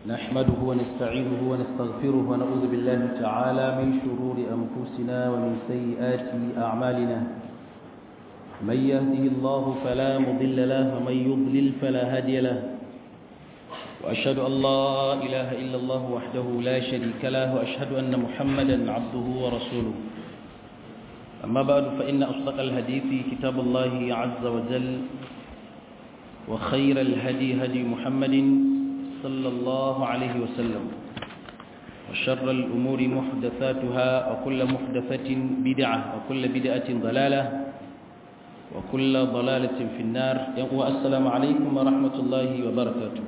نحمده ونستعينه ونستغفره ونعوذ بالله تعالى من شرور أنفسنا ومن سيئات أعمالنا من يهده الله فلا مضل له ومن يضلل فلا هادي له وأشهد أن لا إله إلا الله وحده لا شريك له وأشهد أن محمدا عبده ورسوله أما بعد فإن أصدق الحديث كتاب الله عز وجل وخير الهدي هدي محمد صلى الله عليه وسلم وشر الأمور محدثاتها وكل محدثة بدعة وكل بدعة ضلالة وكل ضلالة في النار والسلام عليكم ورحمة الله وبركاته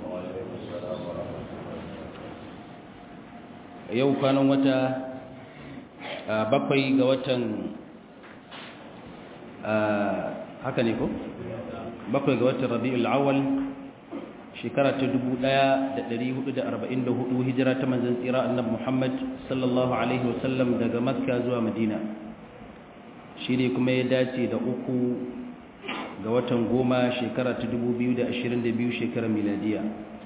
yau kwanan wata bakwai ga watan haka ne ko? bakwai ga watan rabi'ul awal shekara ta 1444 hijira ta manzan tsira annabi Muhammad sallallahu alaihi wasallam daga makka zuwa madina shi ne kuma ya dace da uku ga watan goma shekara ta 2022 shekarar miladiya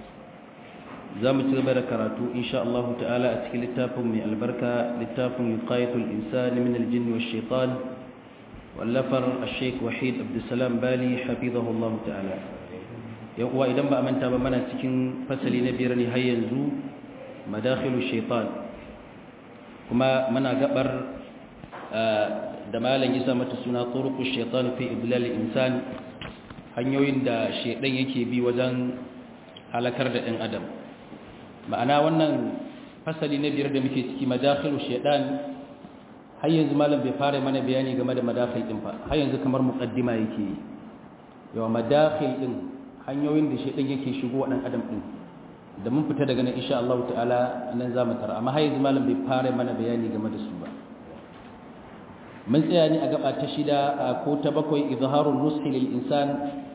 za mu ci gaba da karatu insha Allah ta'ala a cikin littafin mai albarka littafin yuqayatul insani min aljinni wash shaitan wallafar al-sheikh wahid abdussalam bali hafizahullahu ta'ala yan uwa idan ba a manta ba mana cikin fasali na biyar ne har yanzu madakhilu shaitan kuma muna gabar da malam ya sa mata suna turuqu shaitan fi idlal insan hanyoyin da shaitan yake bi wajen halakar da ɗan adam ma'ana wannan fasali na biyar da muke ciki madakhilu shaitan har yanzu malam bai fara mana bayani game da madakhil din fa har yanzu kamar muqaddima yake yawa madakhil din hanyoyin da shaitan yake shigo wa dan adam din da mun fita daga nan insha Allah ta'ala nan za mu tara amma har yanzu malam bai fara mana bayani game da su ba mun tsaya ne a gaba ta shida ko ta bakwai izharul nushi lil insan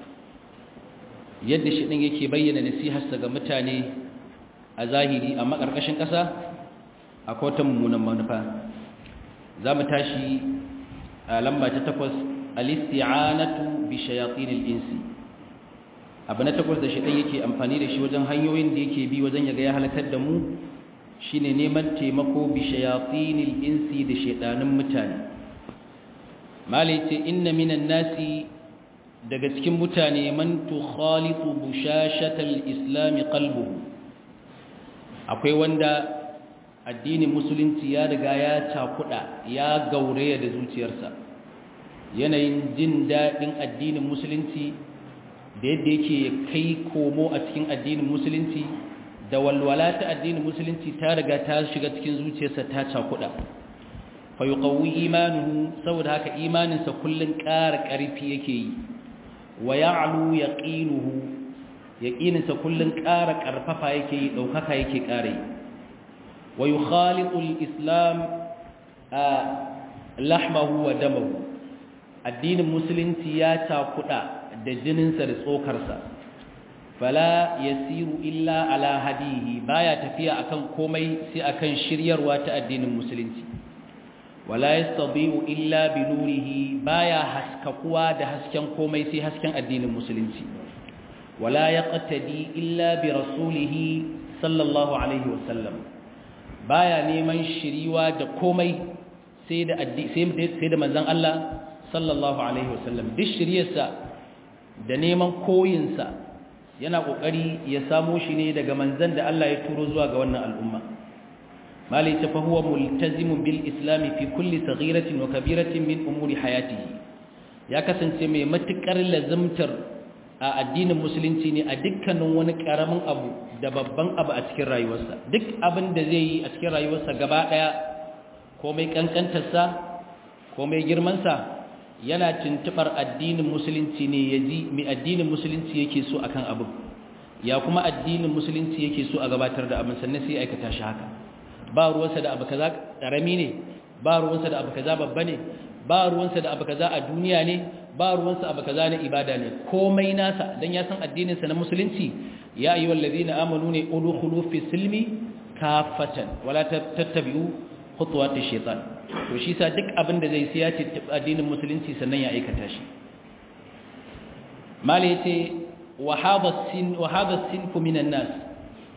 yadda shaitan yake bayyana nasiharsa ga mutane a zahiri amma ƙarƙashin ƙasa akwai wata mummunan manufa za mu tashi a lamba ta takwas alisti'anatu bi shayatinil insi abu na takwas da shaitan yake amfani da shi wajen hanyoyin da yake bi wajen yaga ya halakar da mu shine neman taimako bi shayatinil insi da shaidanin mutane malai ce inna minan nasi daga cikin mutane man tukhalitu bushashatal islami qalbuhu akwai wanda addinin musulunci ya riga ya cakuda ya gauraya da zuciyarsa yanayin jin daɗin addinin musulunci da yadda yake kai komo a cikin addinin musulunci da walwala ta addinin musulunci ta riga ta shiga cikin zuciyarsa ta cakuda fa yuqawwi imanuhu saboda haka imaninsa kullun ƙara ƙarfi yake yi wa ya'lu yaqinuhu yaqininsa kullun ƙara ƙarfafa yake yi ɗaukaka yake ƙare wa yukhaliqul islam lahmahu wa damahu addinin musulunci ya takuda da jininsa da tsokarsa fala yasiru illa ala hadihi baya tafiya akan komai sai akan shiryarwa ta addinin musulunci wala yastadi'u illa bi nurihi baya haskakuwa da hasken komai sai hasken addinin musulunci wala yaqtadi illa bi rasulihi sallallahu alaihi wasallam baya neman shiriwa da komai sai da sai da manzon Allah sallallahu alaihi wasallam duk shiriyarsa da neman koyinsa yana kokari ya samo shi ne daga manzon da Allah ya turo zuwa ga wannan al'umma malai ta fa huwa multazimun bil islam fi kulli saghiratin wa kabiratin min umuri hayatihi ya kasance mai matukar lazimtar a addinin musulunci ne a dukkanin wani karamin abu da babban abu a cikin rayuwarsa duk abin da zai yi a cikin rayuwarsa gaba daya komai kankantarsa komai girmansa yana tuntubar addinin musulunci ne ya ji mai addinin musulunci yake so akan abin ya kuma addinin musulunci yake so a gabatar da abin sannan sai aikata shi haka ba ruwansa da abu kaza karami ne ba ruwansa da abu kaza babba ne ba ruwansa da abu kaza a duniya ne ba ruwansa abu kaza na ibada ne komai nasa dan ya san addininsa na musulunci ya ayyuhal ladina amanu ne udkhulu fi silmi kafatan wala tattabi'u khutuwatish shaitan to shi sa duk abin da zai siya ce addinin musulunci sannan ya aikata shi mala yace wa hadha sin wa hadha sinfu minan nas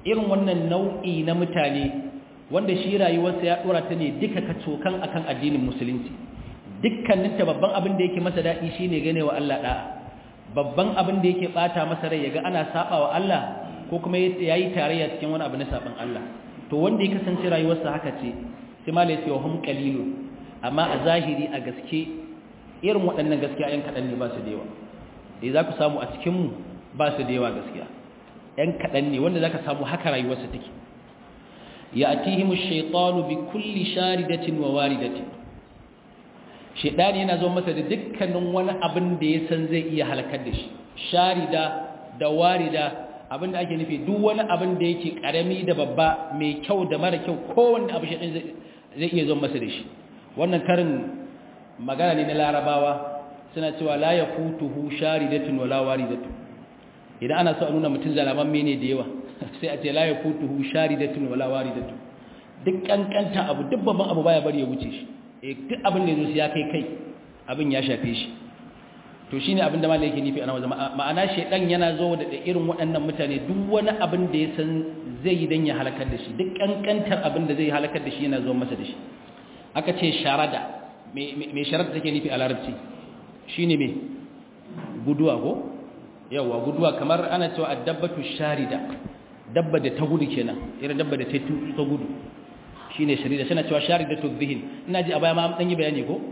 irin wannan nau'i na mutane wanda shi rayuwarsa ya dora ta ne duka kacokan akan addinin musulunci dukkanin ta babban abin da yake masa dadi shine ganewa Allah da'a babban abin da yake bata masa rai yaga ana saba wa Allah ko kuma yayi tarayya cikin wani abu na saban Allah to wanda ya kasance rayuwarsa haka ce sai malai ce wa hum qalilun amma a zahiri a gaske irin waɗannan gaskiya yan kaɗan ne ba su da yawa eh za ku samu a cikinmu ba su da yawa gaskiya yan kaɗan ne wanda za ka samu haka rayuwarsa take ya atihimu shaitanu bi kulli sharidatin wa waridatin shaitani yana zo masa da dukkanin wani abin da ya san zai iya halakar da shi sharida da warida abin da ake nufi duk wani abin da yake karami da babba mai kyau da mara kyau kowanne abu shaitan zai iya zo masa da shi wannan karin magana ne na larabawa suna cewa la ya futuhu sharidatun wala waridatu idan ana so a nuna mutum zalaman mene da yawa sai a ce la ya futuhu sharidatun wala waridatu duk kankanta abu duk babban abu baya bari ya wuce shi eh duk abin da yazo ya kai kai abin ya shafe shi to shine abin da malai yake nufi ana wajen ma'ana shedan yana zo da irin waɗannan mutane duk wani abin da ya san zai yi dan ya halakar da shi duk kankantar abin da zai halakar da shi yana zo masa da shi aka ce sharada mai sharada take nufi a larabci shi ne mai guduwa ko yawa guduwa kamar ana cewa addabatu sharida dabba da ta gudu kenan irin dabba da ta ta gudu shi ne sharida suna cewa sharida to zihin ina ji a baya ma an yi bayani ko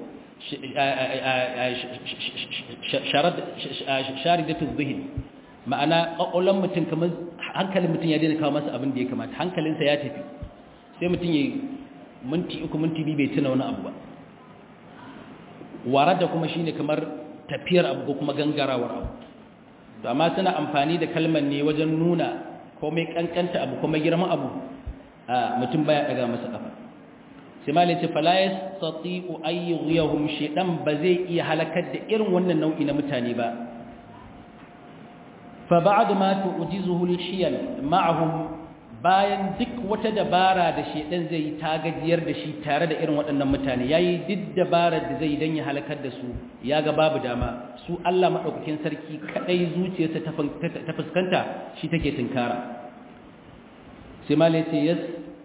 sharida to zihin ma'ana ƙwaƙwallon mutum kamar hankalin mutum ya daina kawo masa abin da ya kamata hankalinsa ya tafi sai mutum ya minti uku minti biyu bai tuna wani abu ba warar da kuma shine kamar tafiyar abu ko kuma gangarawar abu to amma suna amfani da kalmar ne wajen nuna komai kankanta abu kuma girman abu a mutum baya daga masa kafa sai malai ce fala yastati'u ay yughyahum shaydan ba zai iya halakar da irin wannan nau'i na mutane ba fa ba'd ma tu'jizuhu al-shiyal ma'ahum bayan duk wata dabara da shedan zai yi ta gajiyar da shi tare da irin waɗannan mutane yayi duk dabarar da zai dan ya halakar da su ya ga babu dama su Allah madaukakin sarki kadai zuciyarsa ta fuskanta shi take tinkara sai malai ce yas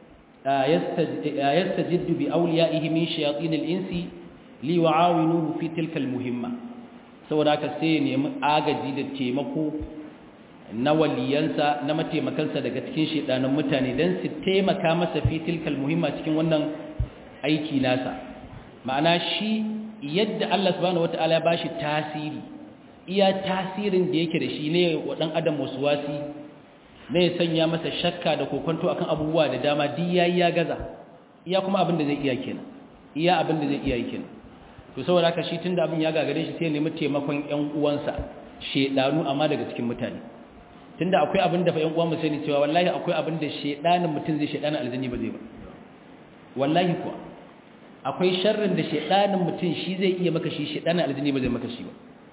yastajiddu bi awliyaihi min shayatin al-insi li yu'awinuhu fi tilka al-muhimma saboda haka sai ya nemi agaji da taimako na waliyansa na mataimakansa daga cikin shedanan mutane don su taimaka masa fi tilkal muhimma cikin wannan aiki nasa ma'ana shi yadda Allah subhanahu wata'ala ya bashi tasiri iya tasirin da yake da shi ne wa dan adam waswasi ne ya sanya masa shakka da kokonto akan abubuwa da dama duk yayi ya gaza iya kuma abin da zai iya kenan iya abin da zai iya kenan to saboda haka shi tunda abin ya gagare shi sai ya nemi taimakon ƴan uwansa shedanu amma daga cikin mutane tunda akwai abin da fa ƴan uwan mu sani cewa wallahi akwai abin da shedanin mutum zai shedanin aljanni ba zai ba wallahi kuwa akwai sharrin da shedanin mutum shi zai iya maka shi shedanin aljanni ba zai maka shi ba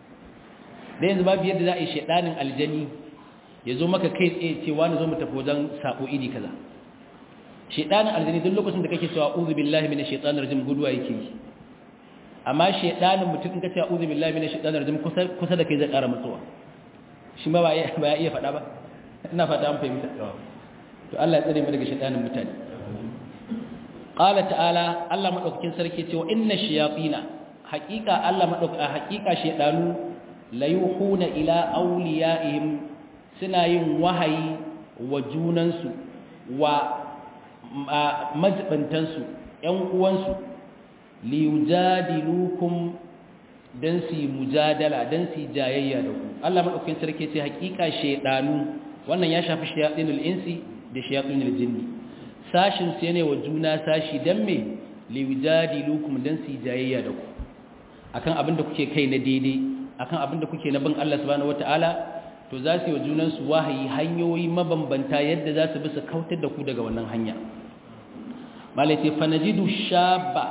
da yanzu babu yadda za a yi shedanin aljanni ya zo maka kai tsaye ce wani zo mu tafi wajen sako iri kaza shedanin aljanni duk lokacin da kake cewa uzu billahi minash shaitanir rajim guduwa yake yi amma shedanin mutum in ka ce uzu billahi minash shaitanir rajim kusa kusa da kai zai ƙara matsuwa shi ma ba ya iya faɗa ba ina fata an fahimta to Allah ya tsare mu daga shaytanin mutane qala ta'ala Allah madaukakin sarki ce wa inna shayatina haqiqa Allah madauka haqiqa shaydanu la yuhuna ila awliyaihim suna yin wahayi wa junansu wa majibantansu ƴan uwansu li yujadilukum dan su mujadala dan su jayayya da ku Allah madaukakin sarki ce hakika shedanu wannan ya shafi shayatinul insi da shayatinul jinni sashin su ne wa juna sashi dan me liwjadilukum dan su jayayya da ku akan abin da kuke kai na daidai akan abin da kuke na bin Allah subhanahu wataala to za su yi wa junan su wahayi hanyoyi mabambanta yadda za su bi su kautar da ku daga wannan hanya malai ce fanajidu shabba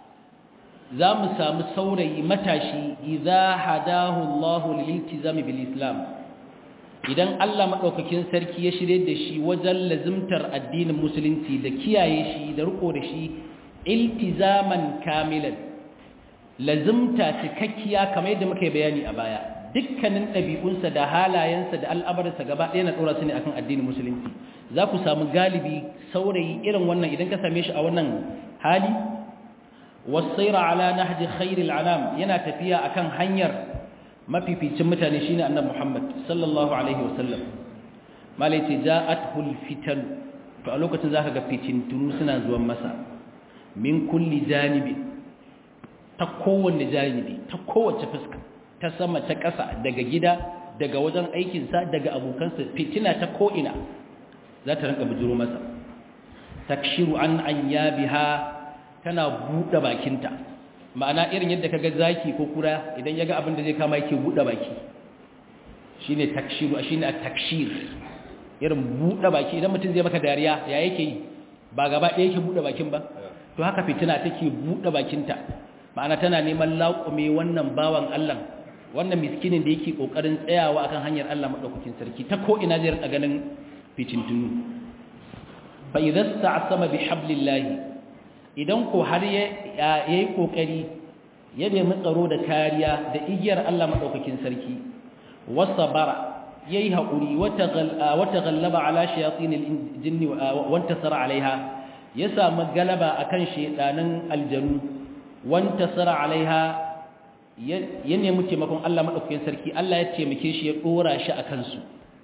za mu samu saurayi matashi idza hadahu Allah liltizami bil Islam idan Allah madaukakin sarki ya shirye da shi wajen lazimtar addinin musulunci da kiyaye shi da riko da shi iltizaman kamilan lazimta cikakkiya kamar yadda muka yi bayani a baya dukkanin ɗabi'unsa da halayensa da al'amarsa gaba ɗaya na ɗora su ne akan addinin musulunci za ku samu galibi saurayi irin wannan idan ka same shi a wannan hali wasaira ala nahji khairil anam yana tafiya akan hanyar mafificin mutane shine annabi Muhammad sallallahu alaihi wasallam malai ce ja'atul fitan to a lokacin zaka ga fitintunu suna zuwan masa min kulli janibi ta kowanne janibi ta kowace fuska ta sama ta ƙasa daga gida daga wajen aikinsa daga abokansa fitina ta ko'ina za ta rinka bujiro masa takshiru an an biha tana buɗe bakinta ma'ana irin yadda kaga zaki ko kura idan ya ga abin da zai kama yake buɗe baki shine takshiru shine at-takshir irin buɗe baki idan mutum zai maka dariya ya yake yi ba gaba ɗaya yake buɗe bakin ba to haka fitina take buɗe bakinta ma'ana tana neman laƙume wannan bawan Allah wannan miskinin da yake kokarin tsayawa akan hanyar Allah madaukakin sarki ta ko ina zai rika ganin fitintunu fa idza sta'sama bi hablillah idan ko har yayi kokari ya nemi tsaro da kariya da igiyar Allah madaukakin sarki wasabara yayi hakuri wata ghallaba ala shayatin aljinni wa intasara alaiha ya samu galaba akan shedanin aljanu wa intasara alaiha ya nemi taimakon Allah maɗaukakin sarki Allah ya taimake shi ya ɗora shi a kansu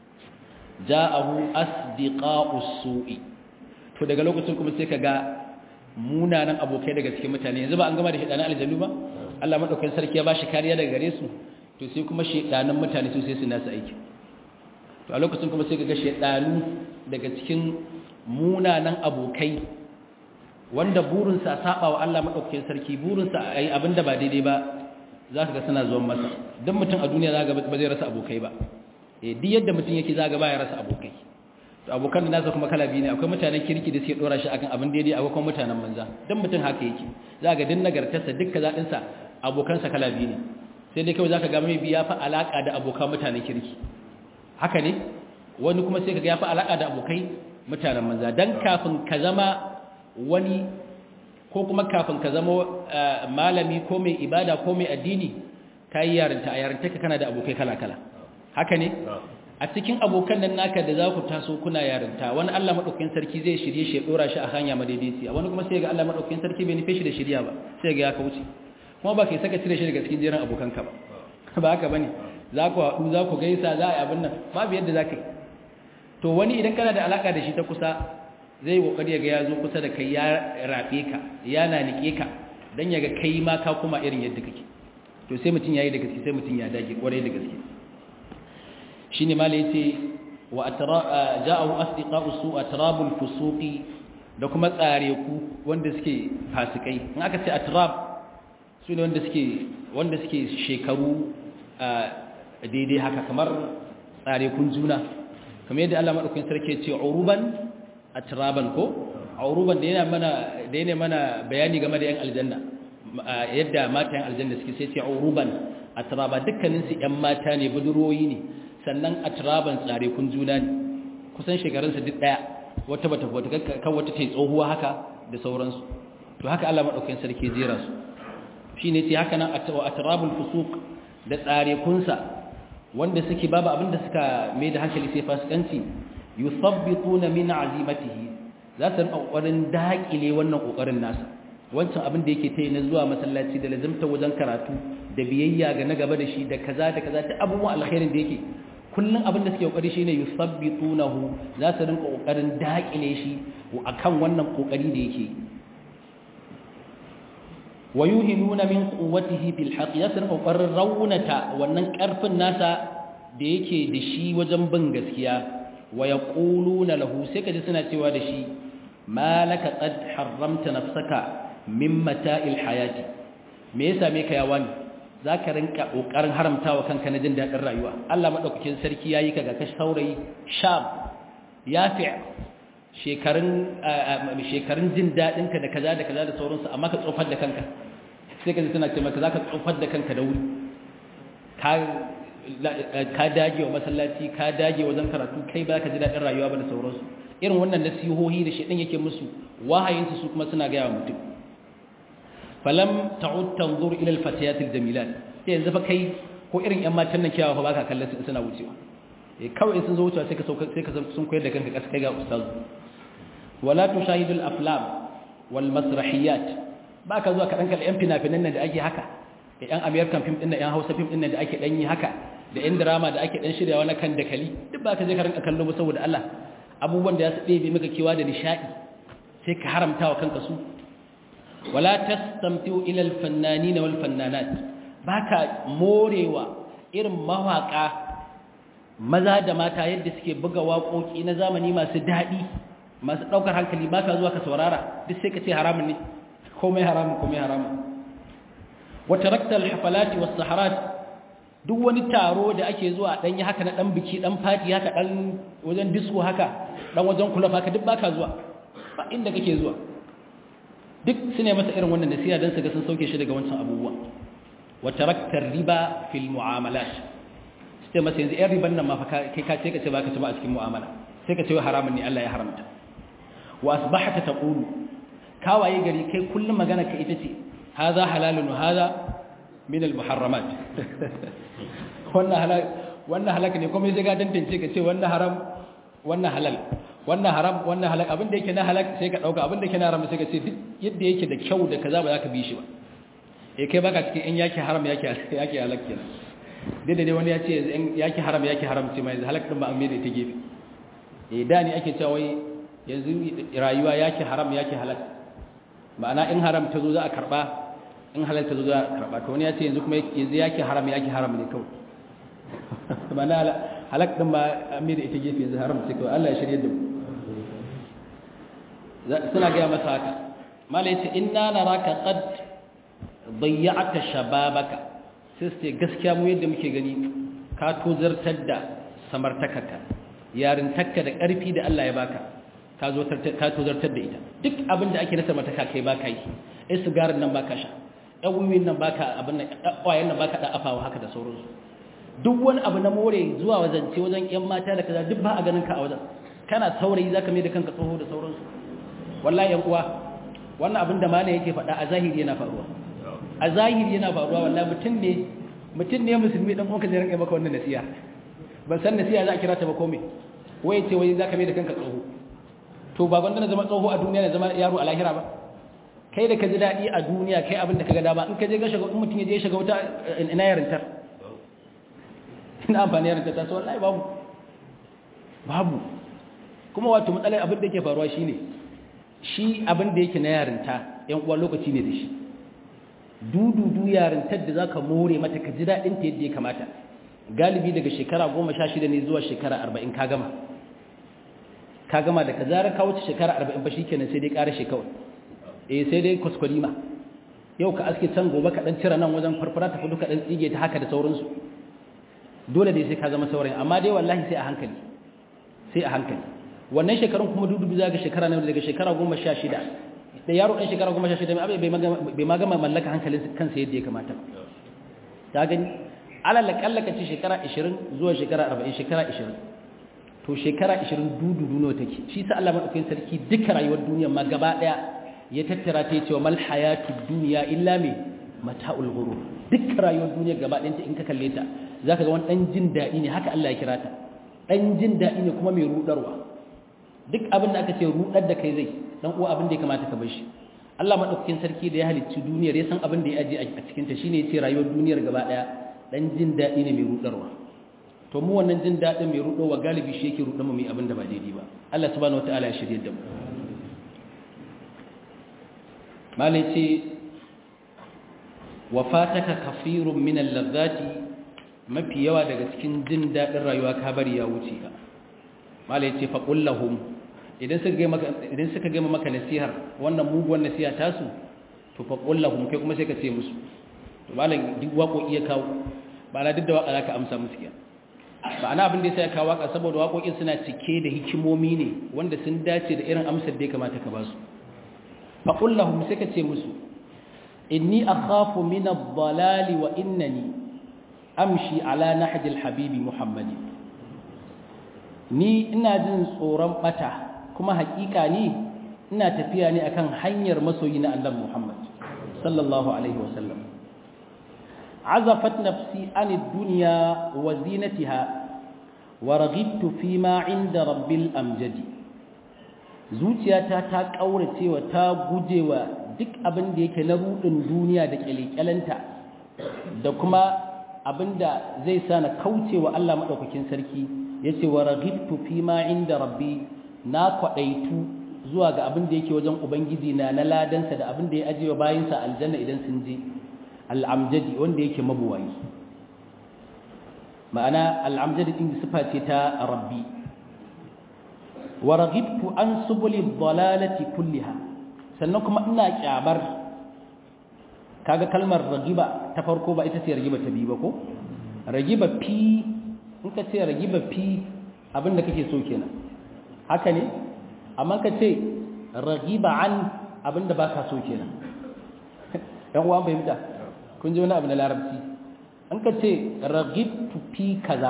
ja'ahu asdiqa'us su'i to daga lokacin kuma sai kaga munanan abokai daga cikin mutane yanzu ba an gama da shedanan aljannu ba Allah maɗaukakin sarki ya ba shi kariya daga gare su to sai kuma shedanan mutane su sai su nasu aiki to a lokacin kuma sai kaga shedanu daga cikin munanan abokai wanda burinsa a saba wa Allah maɗaukakin sarki burinsa a yi abin da ba daidai ba za ka ga suna zuwan masa don mutum a duniya za ga ba zai rasa abokai ba e duk yadda mutum yake za ga ba ya rasa abokai to abokan da nasa kuma kala biyu ne akwai mutanen kirki da suke dora shi akan abin daidai akwai kuma mutanen manza don mutum haka yake za ga din nagartarsa duk kazaɗinsa abokansa kala biyu ne sai dai kawai za ka ga mai biya fa alaƙa da abokan mutanen kirki haka ne wani kuma sai ka ga ya fi alaƙa da abokai mutanen manza don kafin ka zama wani ko kuma kafin ka zama malami ko mai ibada ko mai addini ka yi yarinta a yarinta ka kana da abokai kala-kala haka ne a cikin abokan nan naka da za ku taso kuna yarinta wani allah maɗaukakin sarki zai shirye shi ya ɗora shi a hanya madaidaiciya wani kuma sai ga allah maɗaukakin sarki bai nufe shi da shirya ba sai ga ya kauce kuma ba ka yi saka cire shi daga cikin jerin abokanka ba ba haka ba ne za ku haɗu za ku gaisa za a yi abin nan babu yadda za ka yi to wani idan kana da alaƙa da shi ta kusa zai kokari ya ga ya zo kusa da kai ya rafe ka ya nanike ka dan ya ga kai ma ka kuma irin yadda kake to sai mutun yayi da gaske sai mutun ya dage kwarai da gaske shine mala yace wa atra ja'ahu asdiqa'u su atrabul fusuqi da kuma tsare ku wanda suke fasikai in aka ce atrab su ne wanda suke wanda suke shekaru daidai haka kamar tsare kun juna kamar yadda Allah madaukakin sarki ya ce uruban atraban ko auruban da yana mana da yana mana bayani game da yan aljanna yadda mata yan aljanna suke sai ce auruban atraba dukkanin su yan mata ne buduroyi ne sannan atraban tsare kun juna ne kusan shekarun su duk daya wata bata wata kan wata tai tsohuwa haka da sauransu to haka Allah madaukakin sarki jera su shine sai haka nan atrabul fusuq da tsare kunsa wanda suke babu abinda suka mai da hankali sai fasikanci yuthabbituna min azimatihi za su rinka kokarin dakile wannan kokarin nasa wancan abin da yake tayi na zuwa masallaci da lazimta wajen karatu da biyayya ga na gaba da shi da kaza da kaza ta abubuwan alkhairin da yake kullun abin da suke kokari shine yuthabbitunahu za su rinka kokarin dakile shi akan wannan kokari da yake wayuhinuna min quwwatihi fil haqq ya rinka kokarin raunata wannan karfin nasa da yake da shi wajen bin gaskiya wa yaquluna lahu sai kaji suna cewa da shi malaka qad harramta nafsaka min mata'il hayati me yasa me ka yawani zaka rinka kokarin haramtawa kanka na jin dadin rayuwa Allah madaukakin sarki yayi ka ga kashi saurayi sham yafi shekarun shekarun jin dadin ka da kaza da kaza da sauransu amma ka tsofar da kanka sai kaji suna ce maka zaka tsofar da kanka da wuri ka ka dage wa masallaci ka dage wajen karatu kai ba ka ji daɗin rayuwa ba da sauransu irin wannan nasihohi da shaɗin yake musu wahayinsu su kuma suna gaya wa mutum falam ta'ud tanzur ila al-fatayat al-jamilat sai yanzu fa kai ko irin ƴan matan nan kiyawa fa baka kallon su suna wucewa eh kawai sun zo wucewa sai ka sauka sai ka sun koyar da kanka kasa kai ga ustaz wala tushahidul aflam wal masrahiyat ba ka zuwa ka dan kalli yan fina-finan nan da ake haka da yan american film din nan yan hausa film din nan da ake dan yi haka da yan drama da ake dan shiryawa na kan dakali duk ba ka je ka rinka kallo ba saboda Allah abubuwan da ya su ɗebe maka kewa da nishadi sai ka haramta wa kanka su wala tastamtiu ila al fannanin wal fannanat baka morewa irin mawaka maza da mata yadda suke buga waƙoƙi na zamani masu daɗi masu ɗaukar hankali ba ka zuwa ka saurara duk sai ka ce haramun ne komai haramun komai haramun wata raktar hafalati wasu saharat duk wani taro da ake zuwa ɗan yi haka na ɗan biki ɗan fati haka ɗan wajen disko haka ɗan wajen kulaf haka duk ba ka zuwa ba inda kake zuwa duk su ne masa irin wannan nasiha don su ga sun sauke shi daga wancan abubuwa wata raktar riba fil mu'amalat sai masa yanzu yan riban nan ma fa kai ka ce ka ce baka ci ba a cikin mu'amala sai ka ce haramun ne Allah ya haramta wa asbahata taqulu kawaye gari kai kullum magana ka ita ce hadha halalun wa hadha min al muharramat wannan halal wannan halaka ne kuma sai ga tantance ka ce wannan haram wannan halal wannan haram wannan halal abin da yake na halal sai ka dauka abin da yake na haram sai ka ce duk yadda yake da kyau da kaza ba za ka bi shi ba eh kai baka cikin in yake haram yake yake halal kenan dai da dai wani ya ce yake haram yake haram ce mai halak din ba an da ta gefe eh da ni ake cewa wai yanzu rayuwa yake haram yake halal ma'ana in haram ta zo za a karba in halal ta zo za a karba to wani ya ce yanzu kuma yanzu yake haram yake haram ne kawai ma'ana halak din ba an da ita gefe yanzu haram ce kawai Allah ya shirye da mu suna ga masa haka mala yace inna naraka qad dayya'ta shababaka sai su ce gaskiya mu yadda muke gani ka tozartar da samartakarka yarintarka da ƙarfi da Allah ya baka ka tozartar da ita duk abin da ake na samartaka kai baka yi ai sigarin nan baka sha ɗan wiwin nan baka abin nan ƙwayen nan baka da afawa haka da sauransu duk wani abu na more zuwa wazance wajen ƴan mata da kaza duk ba a ganin ka a wajen kana saurayi zaka mai da kanka tsoho da sauransu wallahi yan uwa wannan abin da malai yake faɗa a zahiri yana faruwa a zahiri yana faruwa wallahi mutum ne mutum ne musulmi dan uwanka zai rinka maka wannan nasiha ban san nasiha za a kira ta ba komai wai ce wai zaka mai da kanka tsoho to ba gwanda na zama tsoho a duniya na zama yaro a lahira ba kai da ka ji daɗi a duniya kai abin da ka ga dama in ka je ga shiga in mutum ya je shiga wuta ina yarintar ina amfani yarintar ta so wallahi babu babu kuma wato matsalar abin da yake faruwa shine shi abin da yake na yarinta yan uwa lokaci ne da shi dududu yarintar da zaka more mata ka ji daɗin ta yadda ya kamata galibi daga shekara goma sha shida ne zuwa shekara arba'in ka gama ka gama da ka zara ka wuce shekara arba'in ba shikenan sai dai ƙara shekawai eh sai dai kwaskwarima yau ka aske can gobe ka ɗan cire nan wajen farfara ta kudu ka ɗan tsige ta haka da sauransu dole dai sai ka zama saurayin amma dai wallahi sai a hankali sai a hankali wannan shekarun kuma dududu za ga shekara na daga shekara goma sha shida da yaro ɗan shekara goma sha shida bai ma gama mallaka hankalin kansa yadda ya kamata ta gani alal kallaka ce shekara 20 zuwa shekara 40 shekara 20 to shekara 20 dududu nawa take shi sa Allah madaukakin sarki duka rayuwar duniya ma gaba daya ya tattara ta yace mal hayatud dunya illa me mata'ul ghurur duk rayuwar duniya gaba ɗayanta in ka kalle ta zaka ga wani dan jin dadi ne haka Allah ya kira ta dan jin dadi ne kuma mai rudarwa duk abin da aka ce rudar da kai zai dan uwa abin da ya kamata ka bar shi Allah madaukakin sarki da ya halicci duniyar ya san abin da ya aje a cikin ta shine yace rayuwar duniyar gaba daya dan jin dadi ne mai rudarwa to mu wannan jin dadin mai rudowa galibi shi yake rudar mu mai abin da ba daidai ba Allah subhanahu wataala ya shirye da mu malai ce wa fataka kafirun min al-ladhati mafi yawa daga cikin jin dadin rayuwa ka bari ya wuce ka malai ce fa qul lahum idan suka ga maka idan suka ga maka nasihar wannan muguwar nasiha tasu to fa qul lahum kai kuma sai ka ce musu to malam duk wako iya kawo ba na duk da waka zaka amsa musu kiyan ba ana abin da yasa ya kawo waka saboda waƙoƙin suna cike da hikimomi ne wanda sun dace da irin amsar da ya kamata ka ba su fa qul lahum sai ka ce musu inni akhafu min ad-dalali wa innani amshi ala nahji al-habibi muhammadin ni ina jin tsoron bata kuma hakika ni ina tafiya ne akan hanyar masoyi na Allah Muhammad sallallahu alaihi wasallam azafat nafsi an ad-dunya wa zinatiha wa raghibtu fi ma inda rabbil amjadi zuciyata ta kauracewa ta gujewa duk abin da yake na rudin duniya da kyalekyalanta da kuma abin da zai sa na kaucewa Allah madaukakin sarki yace wa raghibtu fi ma inda rabbi na kwadaitu zuwa ga abin da yake wajen ubangiji na na ladansa da abin da ya ajiye bayinsa aljanna idan sun je al'amjadi wanda yake mabuwayi ma'ana al'amjadi din sifa ce ta rabbi wa raghibtu an subuli dhalalati kulliha sannan kuma ina kyabar kaga kalmar ragiba ta farko ba ita ce ragiba ta biyu ba ko ragiba fi in ka ce ragiba fi abinda kake so kenan haka ne amma ka ce ragiba an abinda baka so kenan dan uwan fahimta kun ji wani abu na larabci an ka ce ragibtu fi kaza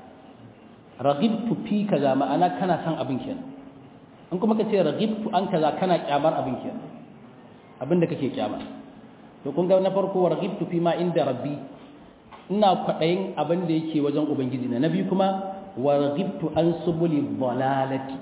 ragibtu fi kaza ma'ana kana son abin kenan in kuma ka ce ragibtu an kaza kana kyamar abin kenan abin da kake kyama to kun ga na farko ragibtu fi ma inda rabbi ina kwadayin abin da yake wajen ubangiji na nabi kuma wa ragibtu an subuli dhalalati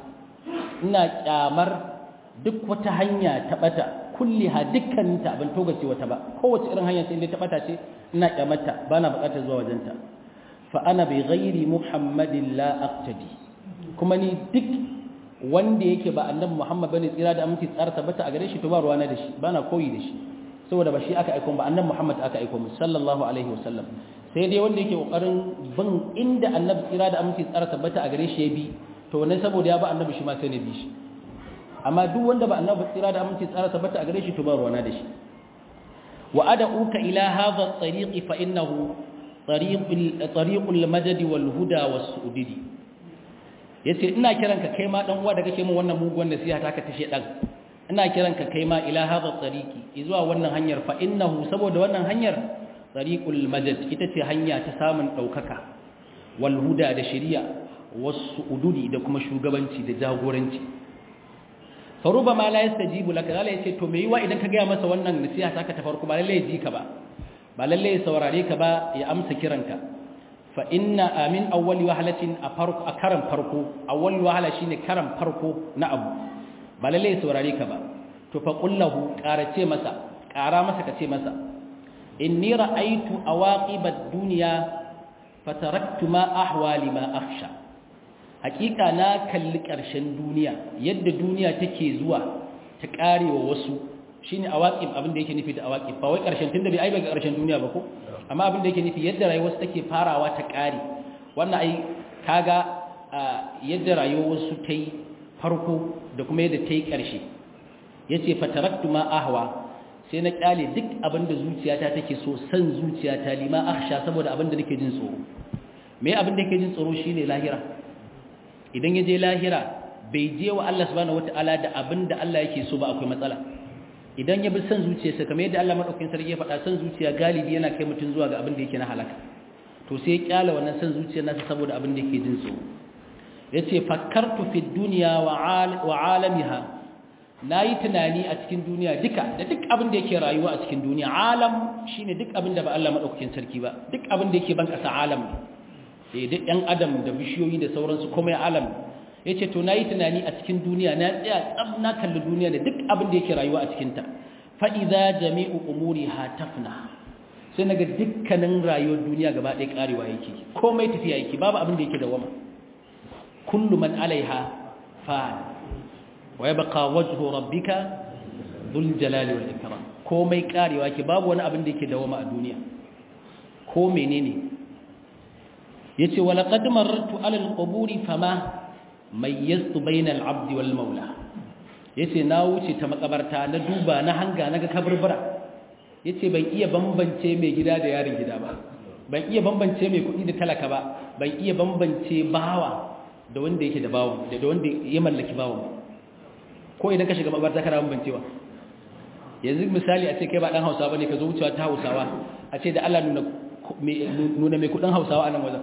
ina kyamar duk wata hanya ta bata kulliha dukkaninta abin togace wata ba kowace irin hanya ce inda ta bata ce ina kyamarta bana bukatar zuwa wajenta fa ana bi ghairi muhammadin la aqtadi kuma ni duk wanda yake ba annabi muhammad bane tsira da aminci tsara tabbata a gare shi to ba ruwana da shi bana koyi da shi saboda ba shi aka aika ba annabi muhammad aka aika mu sallallahu alaihi wasallam sai dai wanda yake kokarin bin inda annabi tsira da aminci tsara tabbata a gare shi ya bi to wannan saboda ya ba annabi shi ma sai ne bi shi amma duk wanda ba annabi tsira da aminci tsara tabbata a gare shi to ba ruwana da shi wa ad'uka ila hadha at-tariq fa innahu tariqul tariqul majd wal huda was su'didi yace ina kiranka kai ma dan uwa da kake min wannan muguwan nasiha ta ka tashe dan ina kiranka kai ma ila hadha at-tariqi zuwa wannan hanyar fa innahu saboda wannan hanyar tariqul majd ita ce hanya ta samun daukaka wal huda da shari'a was su'dudi da kuma shugabanci da jagoranci faruba ma la yastajibu laka zalla yace to me yiwa idan ka ga masa wannan nasiha ta ka ta farko ba lalle ya ji ka ba ba lalle ya saurare ka ba ya amsa kiranka fa inna amin awwali wahalatin a farko a karan farko awwali wahala shine karan farko na abu ba lalle ya saurare ka ba to fa qullahu qarace masa qara masa kace masa inni ra'aytu awaqibad dunya fataraktu ma ahwali ma akhsha hakika na kalli ƙarshen duniya yadda duniya take zuwa ta ƙarewa wasu shine awaqib abin da yake nufi da awaqib ba wai ƙarshen tunda bai ai ga ƙarshen duniya ba ko amma abin da yake nufi yadda rayuwar take farawa ta ƙare wannan ai kaga yadda rayuwar wasu ta yi farko da kuma yadda ta yi ƙarshe yace fataraktu ma ahwa sai na ƙyale duk abin da zuciyata take so san zuciyata lima akhsha saboda abin da nake jin tsoro me abin da yake jin tsoro shine lahira idan ya je lahira bai je wa Allah subhanahu wata'ala da abin da Allah yake so ba akwai matsala idan ya bi san zuciyarsa kamar yadda Allah madaukakin sarki ya faɗa san zuciya galibi yana kai mutum zuwa ga abin da yake na halaka to sai ya kyala wannan san zuciyar nasa saboda abin da yake jin tsoro yace fakkartu fi dunya wa alamiha nayi tunani a cikin duniya duka da duk abin da yake rayuwa a cikin duniya alam shine duk abin da ba Allah madaukakin sarki ba duk abin da yake ban kasa alam ne duk ɗan adam da bishiyoyi da sauransu komai alam ya ce to na yi tunani a cikin duniya na tsaya tsab na kalli duniya da duk abin da yake rayuwa a cikinta fa'iza jami'u umuri hatafna sai na ga dukkanin rayuwar duniya gaba ɗaya ƙarewa yake komai tafiya yake babu abin da yake da wama kullu man alaiha fa wa yabqa wajhu rabbika dhul jalali wal ikram komai ƙarewa yake babu wani abin da yake da wama a duniya ko menene yace wala qad marartu ala alquburi fama mayyastu bayna alabdi wal maula yace na wuce ta makabarta na duba na hanga naga kaburbura yace ban iya bambance mai gida da yarin gida ba ban iya bambance mai kuɗi da talaka ba ban iya bambance bawa da wanda yake da bawo da wanda ya mallaki bawo ko idan ka shiga makabarta kana bambancewa yanzu misali a ce kai ba dan Hausawa bane ka zo wucewa ta Hausawa a ce da Allah nuna nuna mai kudin Hausawa a nan wajen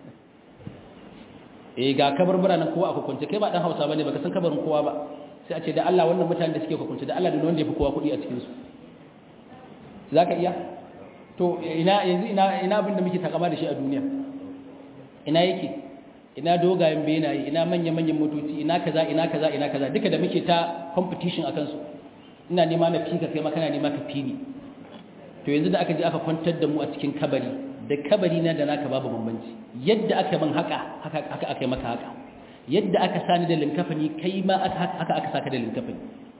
eh ga kabarbura nan kowa a hukunce kai ba dan Hausa bane baka san kabarin kowa ba sai a ce da Allah wannan mutanen da suke hukunce da Allah da wanda yafi kowa kudi a cikin su zaka iya to ina yanzu ina ina abin da muke takama da shi a duniya ina yake ina dogayen benaye ina manya-manyan motoci ina kaza ina kaza ina kaza duka da muke ta competition akan su ina nema na fika kai makana nema ka fini to yanzu da aka je aka kwantar da mu a cikin kabari da kabari na da naka babu bambanci yadda aka ban haka haka aka aka maka haka yadda aka sani da linkafani kai ma haka aka saka da linkafani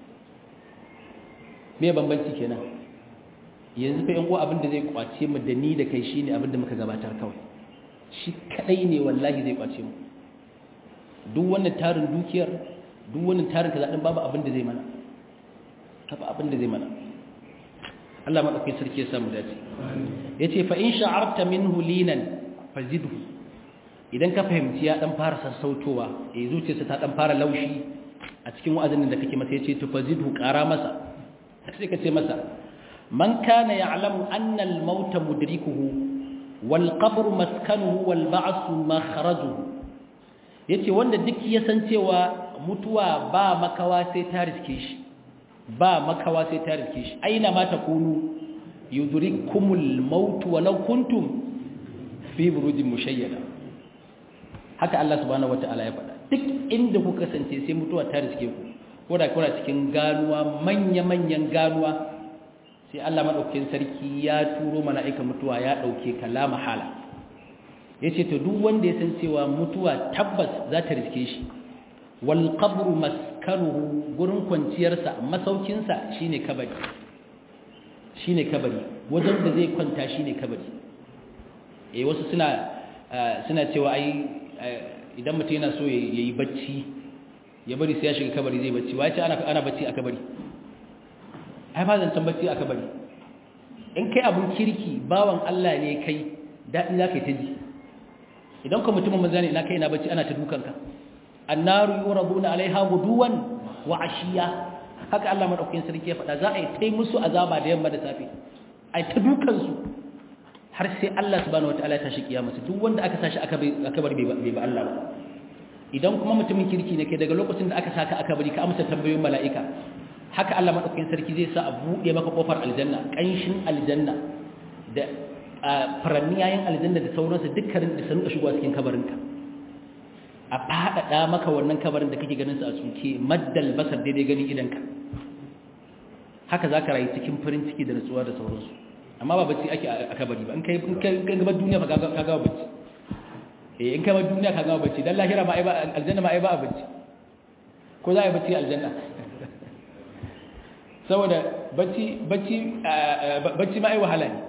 me bambanci kenan yanzu fa yan uwa abin da zai kwace mu da ni da kai shine abin da muka gabatar kawai shi kadai ne wallahi zai kwace mu duk wannan tarin dukiyar duk wannan tarin kaza din babu abin da zai mana babu abin da zai mana Allah madaukakin sarki ya samu dace yace fa in sha'arta minhu linan fazidhu idan ka fahimci ya dan fara sassautowa eh zuciyarsa ta dan fara laushi a cikin wa'azin da kake masa yace to fazidhu qara masa sai ka ce masa man kana ya'lamu anna al-mauta mudrikuhu wal qabru maskanuhu wal ba'su makhrajuhu yace wanda duk ya san cewa mutuwa ba makawa sai ta riske shi ba makawa sai ta riske shi aina ma takunu yudrikumul maut walau kuntum fi burujin mushayyada haka Allah subhanahu wataala ya faɗa duk inda ku kasance sai mutuwa ta riske ku ko da kuna cikin ganuwa manya-manyan ganuwa sai Allah madaukakin sarki ya turo mala'ika mutuwa ya dauke kalama hala yace to duk wanda ya san cewa mutuwa tabbas za ta riske shi wal qabru maskanuhu gurin kwanciyarsa masaukinsa shine kabari shine kabari wajen da zai kwanta shine kabari eh wasu suna suna cewa ai idan mutum yana so yayi bacci ya bari sai ya shiga kabari zai bacci wai ce ana ana bacci a kabari ai ba zan bacci a kabari in kai abun kirki bawan Allah ne kai dadi zaka yi ta ji idan ka mutumin manzo ne ina kai na bacci ana ta dukanka annaru yuraduna alaiha guduwan wa ashiya haka Allah madaukakin sarki ya faɗa za a yi tai musu azaba da yamma da safe ai ta dukan su har sai Allah subhanahu wataala ya tashi kiyama su duk wanda aka sashi aka aka bar bai ba Allah ba idan kuma mutumin kirki ne kai daga lokacin da aka saka aka bari ka amsa tambayoyin mala'ika haka Allah madaukakin sarki zai sa a buɗe maka kofar aljanna kanshin aljanna da faranniyayen aljanna da sauransu dukkanin da sanuka shigowa cikin kabarinka a faɗaɗa maka wannan kabarin da kake ganin su a tsuke maddal basar daidai ganin idanka haka za ka rayu cikin farin ciki da nutsuwa da sauransu amma ba bacci ake a kabari ba in kai gaba duniya ba ka gaba bacci eh in kai duniya ka gaba bacci dan lahira ma ai ba aljanna ma ai ba a bacci ko za a yi bacci aljanna saboda bacci bacci bacci ma ai wahala ne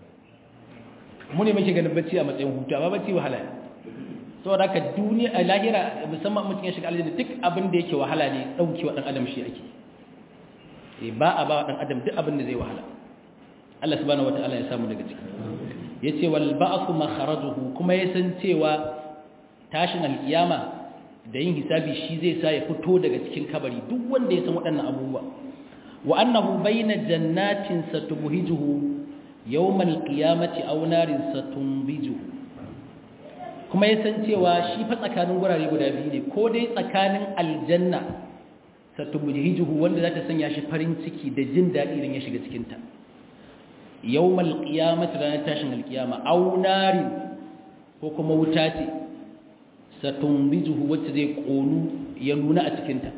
mu ne muke ganin bacci a matsayin hutu amma bacci wahala ne saboda haka duniya a lahira musamman mutum ya shiga aljanna duk abin da yake wahala ne daukewa dan adam shi ake eh ba a ba dan adam duk abin da zai wahala Allah subhanahu wataala ya samu daga ciki yace wal ba'th makharajuhu kuma ya san cewa tashin alkiyama da yin hisabi shi zai sa ya fito daga cikin kabari duk wanda ya san waɗannan abubuwa wa annahu bayna jannatin satubhijuhu yawmal qiyamati aw narin satumbijuhu kuma ya san cewa shi fa tsakanin gurare guda biyu ne ko dai tsakanin aljanna satubhijuhu wanda za ta sanya shi farin ciki da jin daɗi idan ya shiga cikin ta yawmal qiyamati ranar tashin alqiyama aw narin ko kuma wuta ce satumbijuhu wacce zai konu ya nuna a cikin ta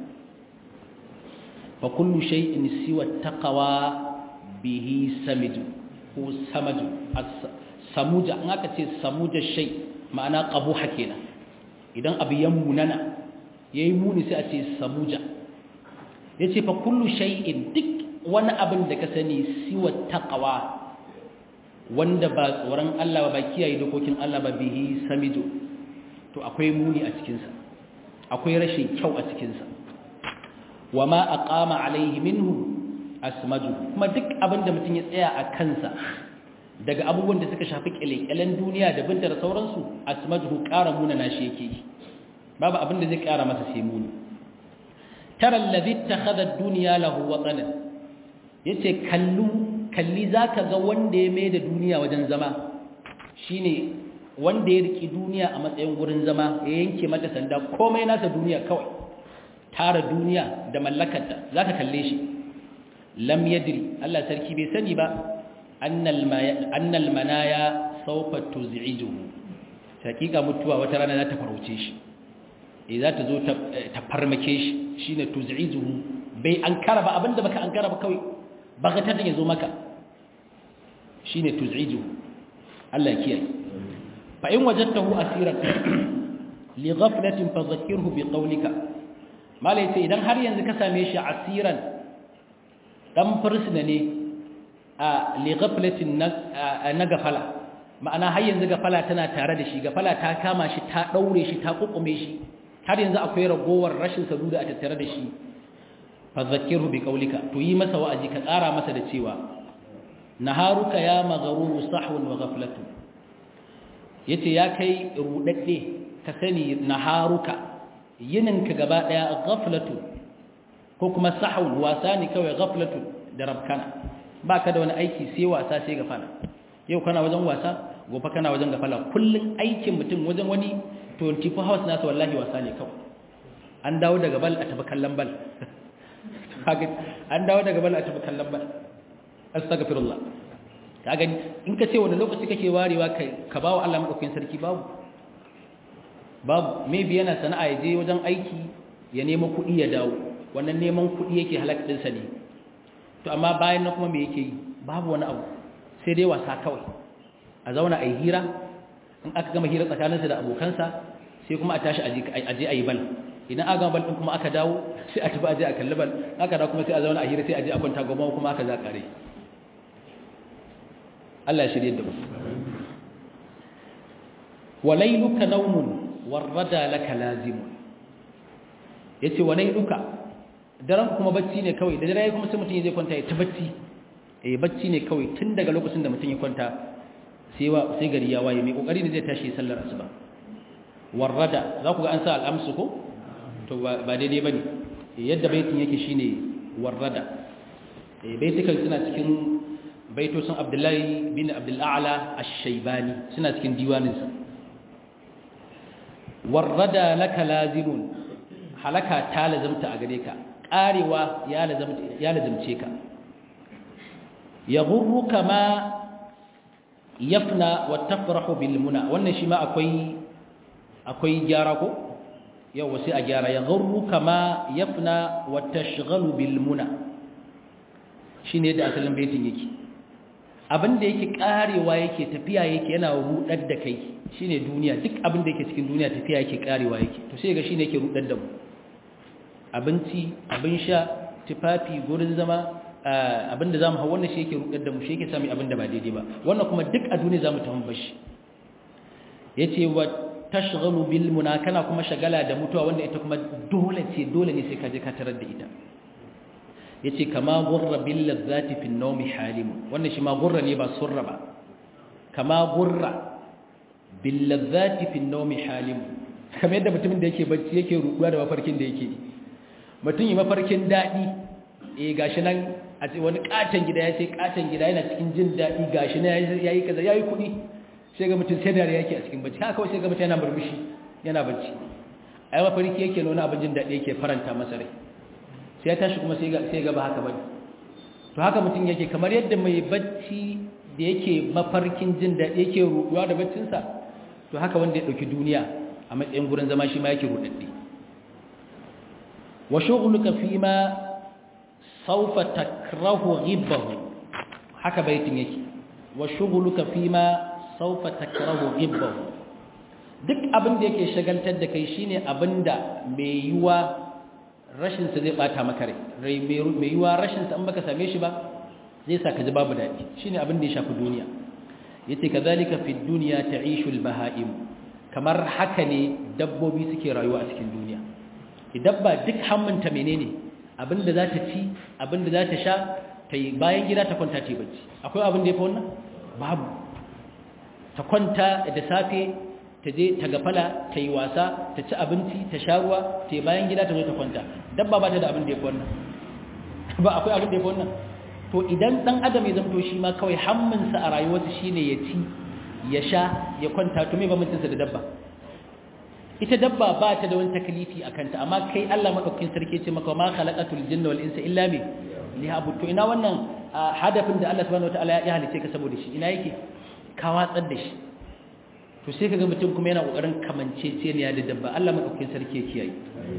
fa kullu shay'in siwa taqwa bihi samiju ko samaju samuja an aka ce samuja shay ma'ana qabuha kenan idan abu ya munana yayi muni sai a ce samuja yace fa kullu shay'in duk wani abin da ka sani siwa taqwa wanda ba tsoron Allah ba kiyaye dokokin Allah ba bihi samijo to akwai muni a cikin sa akwai rashin kyau a cikin sa wama aqama alaihi minhu asmaju kuma duk abin da mutum ya tsaya a kansa daga abubuwan da suka shafi kyalekyalen duniya da binta da sauransu asmaju ƙara muna nashi yake yi babu abin da zai ƙara masa sai muni tara allazi takhadha ad-dunya lahu watanan yace kallu kalli zaka ga wanda ya mai da duniya wajen zama shine wanda ya riki duniya a matsayin gurin zama ya yanke mata sanda komai nasa duniya kawai tara duniya da mallakarta zaka kalle shi lam yadri Allah sarki bai sani ba annal manaya sawfa tuz'ijuhu hakika mutuwa wata rana za ta farauce shi eh za ta zo ta farmake shi shine tuz'izuhu bai ankara ba abinda baka ankara ba kawai baka ta ya zo maka shine tuz'izuhu Allah ya kiyaye fa in wajadtahu asiran li ghaflatin fadhakkirhu bi qawlika malai sai idan har yanzu ka same shi asiran dan fursuna ne a li ghaflatin na gafala ma'ana har yanzu gafala tana tare da shi gafala ta kama shi ta daure shi ta kukume shi har yanzu akwai ragowar rashin saduda a tattare da shi fadhakkirhu bi qawlika to yi masa wa'azi ka tsara masa da cewa naharuka ya magharuru sahwun wa ghaflatu yace ya kai rudadde ka sani naharuka yininka gaba daya ghaflatu ko kuma sahwun wasa ne kawai ghaflatu da rabkana baka da wani aiki sai wasa sai gafala yau kana wajen wasa gobe kana wajen gafala kullun aikin mutum wajen wani 24 hours nasa wallahi wasa ne kawai an dawo daga bal a tafi kallon bal an dawo daga bal a tafi kallon bal astaghfirullah ka gani in ka ce wani lokaci kake warewa kai ka bawo Allah madaukakin sarki babu babu maybe yana sana'a ya je wajen aiki ya nemo kuɗi ya dawo wannan neman kuɗi yake halak din sa ne to amma bayan nan kuma me yake yi babu wani abu sai dai wasa kawai a zauna a yi hira in aka gama hira tsakaninsa da abokansa sai kuma a tashi a je a yi bal idan aka gama bal din kuma aka dawo sai a tafi a je a kalli bal aka dawo kuma sai a zauna a hira sai a je a kwanta goma kuma aka za kare Allah ya shirye da mu walailuka naumun warrada laka lazim yace walailuka daren kuma bacci ne kawai da dare kuma sai mutum zai kwanta ya ta bacci eh bacci ne kawai tun daga lokacin da mutum ya kwanta sai wa sai gari ya waye mai kokari ne zai tashi sallar asuba warrada za ku ga an sa al'amsu ko to ba daidai bane yadda baitin yake shine warrada eh baitukan suna cikin baitosin Abdullahi bin Abdul A'la Ash-Shaybani suna cikin diwaninsa warrada laka lazimun halaka ta lazamta a gare ka karewa ya lazamta ya lazamce ka yaghurruka ma yafna wa tafrahu bil muna wannan shi ma akwai akwai gyara ko yau sai a gyara yaghurruka ma yafna wa tashghalu bil muna shine da asalin baitin yake abin da yake karewa yake tafiya yake yana rudar da kai shine duniya duk abin da yake cikin duniya tafiya yake karewa yake to sai ga shine yake rudar da mu abinci abin sha tufafi gurin zama abin da zamu hawa wannan shi yake rudar da mu shi yake sami abin da ba daidai ba wannan kuma duk a duniya zamu tafi bashi yace wa tashghalu bil muna kana kuma shagala da mutuwa wanda ita kuma dole ce dole ne sai ka je ka tarar da ita yace kama gurra bil ladzati fi an-nawmi halim wannan shi ma gurra ne ba surra ba kama gurra bil ladzati fi an-nawmi halim kamar yadda mutumin da yake bacci yake ruduwa da mafarkin da yake mutum yi mafarkin dadi eh gashi nan a ce wani katon gida ya sai katon gida yana cikin jin dadi gashi nan yayi kaza yayi kudi sai ga mutum sai da yake a cikin bacci haka kawai sai ga mutum yana murmushi yana bacci ai mafarki yake nuna abin jin dadi yake faranta masa rai sai ya tashi kuma sai ga ba haka bane to haka mutum yake kamar yadda mai bacci da yake mafarkin jin daɗi yake ruɗuwa da baccinsa to haka wanda ya ɗauki duniya a matsayin gurin zama shi ma yake ruɗaɗɗe wa shughluka fi ma sawfa takrahu ghibbahu haka baitin yake wa shughluka fi ma sawfa takrahu ghibbahu duk abin da yake shagaltar da kai shine abinda mai yiwa rashinsa zai bata maka rai mai yiwa rashinsa in baka same shi ba zai sa ka ji babu daɗi shine abin da ya shafi duniya yace kazalika fi dunya ta'ishu al-baha'im kamar haka ne dabbobi suke rayuwa a cikin duniya dabba duk hamminta menene abinda za ta ci abinda za ta sha ta yi bayan gida ta kwanta ta yi bacci akwai abin da ya fi wannan babu ta kwanta da safe ta je ta gafala ta yi wasa ta ci abinci ta sha ruwa ta yi bayan gida ta zo ta kwanta dabba ba ta da abin da ya fi wannan ba akwai abin da ya fi wannan to idan dan adam ya zamto shi ma kawai hamminsa a rayuwarsa shine ya ci ya sha ya kwanta to me bambancinsa da dabba ita dabba ba ta da wani takalifi a kanta amma kai Allah madaukakin sarki ce maka ma khalaqatul jinna wal insa illa bi lihabu to ina wannan hadafin da Allah subhanahu wataala ya halice ka saboda shi ina yake ka watsar da shi to sai kaga mutum kuma yana kokarin kamanceceniya da dabba Allah madaukakin sarki ya kiyaye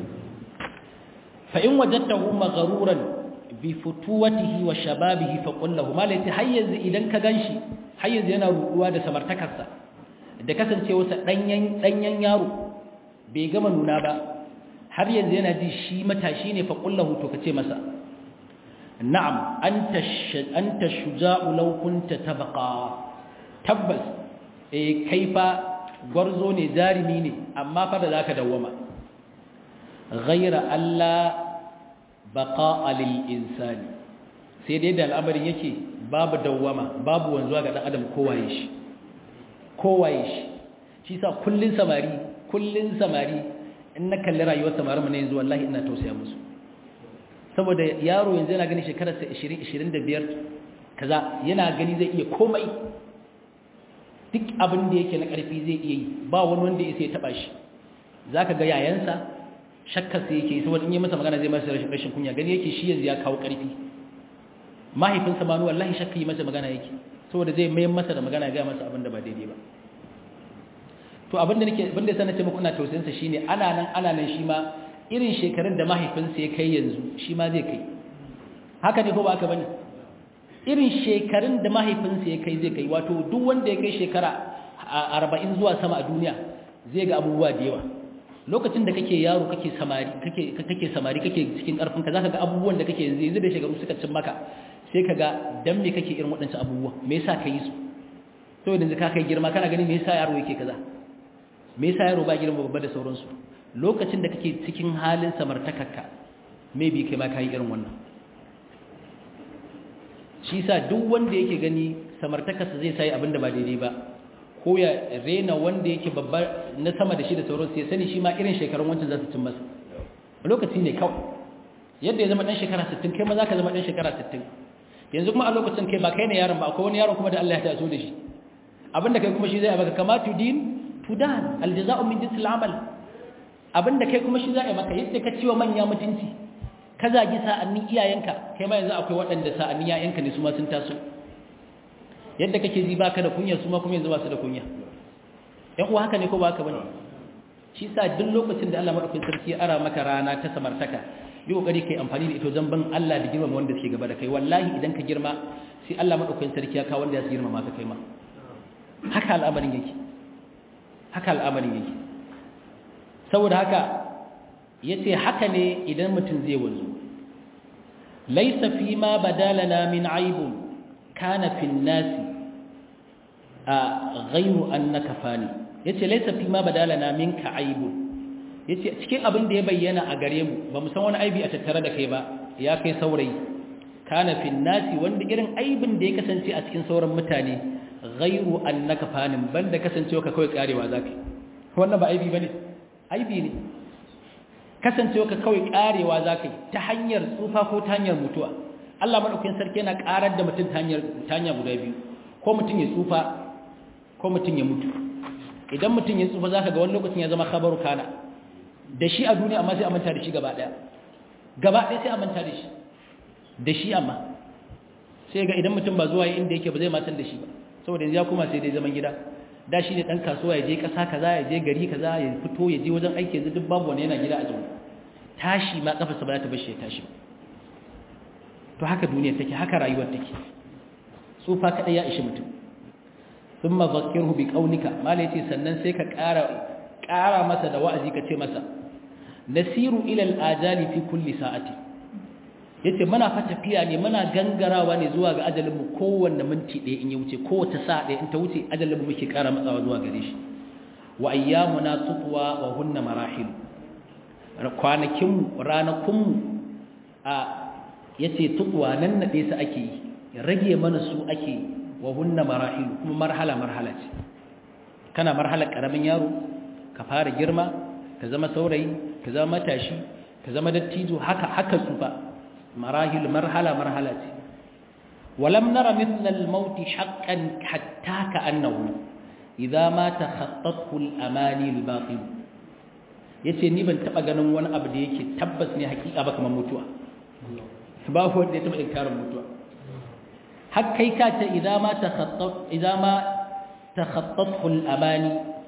fa in wajadtahu maghruran bi futuwatihi wa shababihi fa qul lahu malati hayyanzu idan ka ganshi hayyanzu yana ruduwa da samartakarsa da kasancewarsa danyen danyen yaro bai gama nuna ba har yanzu yana ji shi matashi ne fa qul lahu to kace masa na'am anta anta shuja'u law kunta tabqa tabbas eh kaifa gwarzo ne jarimi ne amma fa da zaka dawwama ghayra alla baqa'a lil insani sai dai da al'amarin yake babu dawwama babu wanzuwa ga dan adam kowaye shi kowaye shi shi sa kullun samari kullun samari in na kalli rayuwar samarin mu ne yanzu wallahi ina tausaya musu saboda yaro yanzu yana gani shekararsa 20 25 kaza yana gani zai iya komai duk abin da yake na ƙarfi zai iya yi ba wani wanda ya sai taɓa shi za ka ga yayansa shakkarsa yake yi saboda in yi masa magana zai masa rashin kunya gani yake shi yanzu ya kawo ƙarfi mahaifinsa ma wallahi shakka yi masa magana yake saboda zai mayan masa da magana ga masa abin da ba daidai ba to abin da nake abin da yasa nace muku ina tausayin sa shine ana nan ana nan shi ma irin shekarun da mahaifinsa ya kai yanzu shi ma zai kai haka ne ko ba haka bane irin shekarun da mahaifinsa ya kai zai kai wato duk wanda ya kai shekara arba'in zuwa sama a duniya zai ga abubuwa da yawa lokacin da kake yaro kake samari kake kake samari kake cikin karfin ka zaka ga abubuwan da kake yanzu yanzu da shekaru suka cin maka sai ka ga dan me kake irin waɗancan abubuwa me yasa ka yi su to yanzu ka kai girma kana gani me yasa yaro yake kaza me yasa yaro ba girma babba da sauransu lokacin da kake cikin halin samartakarka maybe kai ma kai irin wannan shi sa duk wanda yake gani samartakarsa zai sai abinda ba daidai ba ko ya rena wanda yake babba na sama da shi da sauran sai sani shi ma irin shekarun wancan za su cin masa lokaci ne kawai yadda ya zama dan shekara 60 kai ma za ka zama dan shekara 60 yanzu kuma a lokacin kai ba kai ne yaron ba akwai wani yaron kuma da Allah ya taso da shi abinda kai kuma shi zai baka kama tudin tudan aljaza'u min jinsil amal abinda kai kuma shi zai maka yadda ka ciwa manya mutunci ka zagi sa'annin iyayenka kai ma yanzu akwai waɗanda sa'annin iyayenka ne su ma sun taso yadda kake ji baka da kunya su ma kuma yanzu ba su da kunya yan uwa haka ne ko ba haka bane shi sa duk lokacin da Allah madaukakin sarki ya ara maka rana ta samartaka yi kokari kai amfani da ito zamban Allah da girmama wanda suke gaba da kai wallahi idan ka girma sai Allah madaukakin sarki ya kawo wanda ya su girmama ka kai ma haka al'amarin yake haka al'amarin yake saboda haka yace haka ne idan mutum zai wanzu laysa fi ma badalana min aibun kana fi nasi a ghayru annaka fani yace laysa fi ma badalana minka aibun yace cikin abin da ya bayyana a gare mu ba mu san wani aibi a tattare da kai ba ya kai saurayi kana fi nasi wanda irin aibin da ya kasance a cikin sauran mutane ghayru annaka fanin banda kasancewa ka kawai karewa zaka wannan ba aibi bane aibi ne kasancewa ka kawai karewa zaka ta hanyar tsufa ko ta hanyar mutuwa Allah madaukakin sarki yana karar da mutum ta hanyar ta hanya guda biyu ko mutum ya tsufa ko mutum ya mutu idan mutum ya tsufa zaka ga wani lokacin ya zama khabaru kana da shi a duniya amma sai a manta da shi gaba daya gaba daya sai a manta da shi da shi amma sai ga idan mutum ba zuwa inda yake ba zai matan da shi ba saboda yanzu ya kuma sai dai zaman gida da shi ne dan kasuwa ya je kasa kaza ya je gari kaza ya fito ya je wajen aiki yanzu duk babu wani yana gida a zaune tashi ma kafarsa ba za ta bashi ya tashi to haka duniya take haka rayuwar take tsufa kadai ya ishi mutum thumma zakkirhu bi qawlika mala yace sannan sai ka ƙara ƙara masa da wa'azi ka ce masa nasiru ila al-ajali fi kulli sa'ati yace muna fa tafiya ne muna gangarawa ne zuwa ga ajalin mu kowanne minti ɗaya in ya wuce kowace sa'a ɗaya in ta wuce ajalin mu muke ƙara matsawa zuwa gare shi wa ayyamuna tutwa wa hunna marahil kwanakin mu ranakun mu a yace tutwa nan nade su ake yi rage mana su ake wa hunna marahil kuma marhala marhala ce kana marhalar karamin yaro ka fara girma ka zama saurayi ka zama matashi ka zama dattijo haka haka tsufa marahil marhala marhala ce walam nara mithla al-maut haqqan hatta ka'annahu idza ma takhattathu al-amani al-batil yace ni ban taba ganin wani abu da yake tabbas ne hakika ba kamar mutuwa babu wanda ya taba inkarin mutuwa har kai ka ce idza ma takhattat idza ma takhattathu al-amani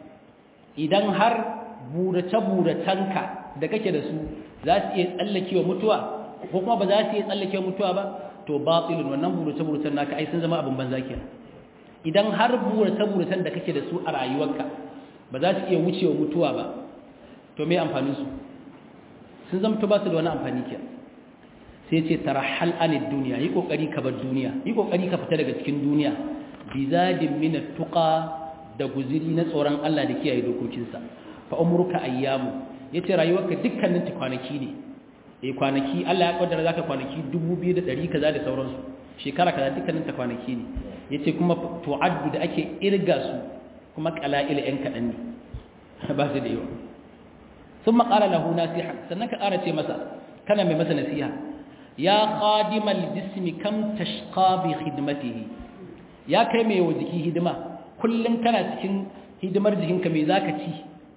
idan har burace-buracenka da kake da su za su iya tsallakewa mutuwa ko kuma ba za su iya tsallakewa mutuwa ba to batilun wannan burace-buracen naka ai sun zama abin banza kenan idan har burace-buracen da kake da su a rayuwarka ba za su iya wucewa mutuwa ba to me amfanin su sun zama ba su da wani amfani kenan sai ce tarahal anid duniya yi kokari ka bar duniya yi kokari ka fita daga cikin duniya bizadin min tuqa da guziri na tsoron Allah da kiyaye dokokinsa fa umruka ayyamu yace rayuwarka dukkanin ta kwanaki ne eh kwanaki Allah ya kaddara zaka kwanaki 2100 kaza da sauransu shekara kaza dukkanin ta kwanaki ne yace kuma tu'addu da ake irga su kuma qala'il yan kadan ne ba su da yawa thumma qala lahu nasiha sannan ka ƙara ce masa kana mai masa nasiha ya khadimal jismi kam tashqa bi khidmatihi ya kai mai wa jiki hidima kullum kana cikin hidimar jikinka mai zaka ci